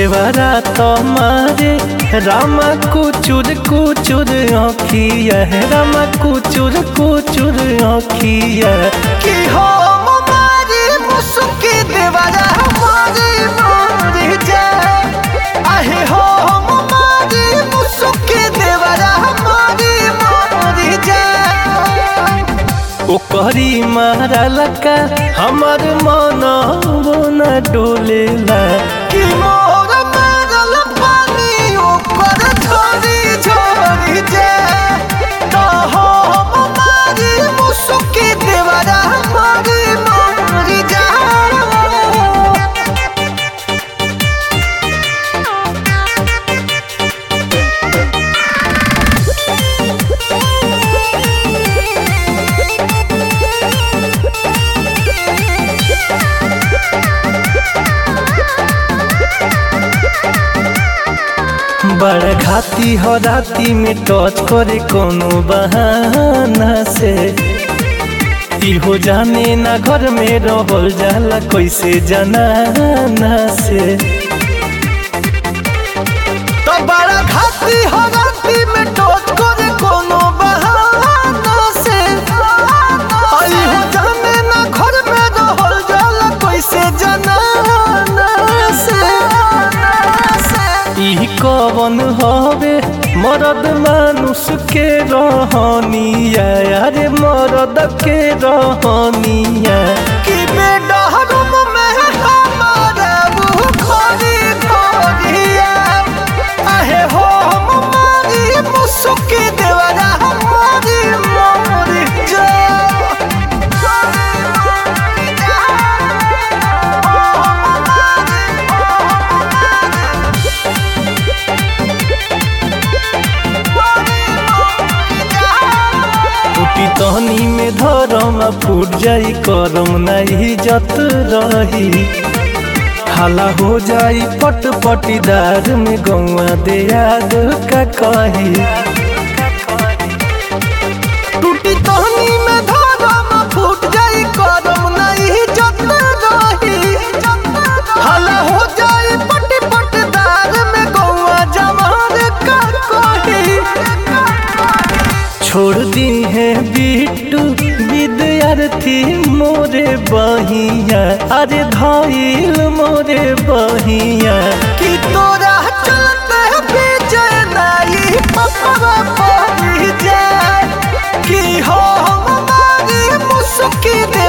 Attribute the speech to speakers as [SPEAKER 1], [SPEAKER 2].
[SPEAKER 1] देवरा तुम्हारे रामा कुचुर कुचुर आँखिया रामा कुचुर कुचुर आँखिया
[SPEAKER 2] कि हो हमारी मुसुकी देवरा हमारी मोर जाए आहे हो हमारी मुसुकी देवरा हमारी मोर जाए
[SPEAKER 1] ओकरी मारा लका हमर मन न डोलेला
[SPEAKER 2] कि मोर मारल पानी ऊपर झोरी झोरी जाए तो हो हमारी मुसुकी देवरा हमारी मोर जाए
[SPEAKER 1] बड़ घाती हो राती में टच करे कोनो बहाना से इहो जाने ना घर में रहल जाला कैसे जनाना से
[SPEAKER 2] तो बड़ा घाटी हो राती में टोच करे कोनो बहाना से आई हो जाने ना घर में रहल जाला कैसे जनाना से
[SPEAKER 1] ई कवन हवे मरद मानुष के रहनिया अरे मरद के रहनिया
[SPEAKER 2] कि बेडरूम में हमारा वो खोरी खोरिया आहे हो हमारी मुसुकी देवरा हमारी मोरी
[SPEAKER 1] टूटी तहनी में धरम फूट जाई करम नहीं जत रही हाला हो जाई पट पटीदार में गौआ दे याद का कही
[SPEAKER 2] टूटी तहनी में धरम फूट जाई करम नहीं जत रही हला हो जाई पट पटदार में गौआ जवार का कही
[SPEAKER 1] छोड़ दी है बिट्टू विद्यार्थी मोरे बहिया अरे धाइल मोरे बहिया
[SPEAKER 2] कि तोरा चलते विजय नाई पपवा पड़ी जाए कि हो हमारी मुस्की दे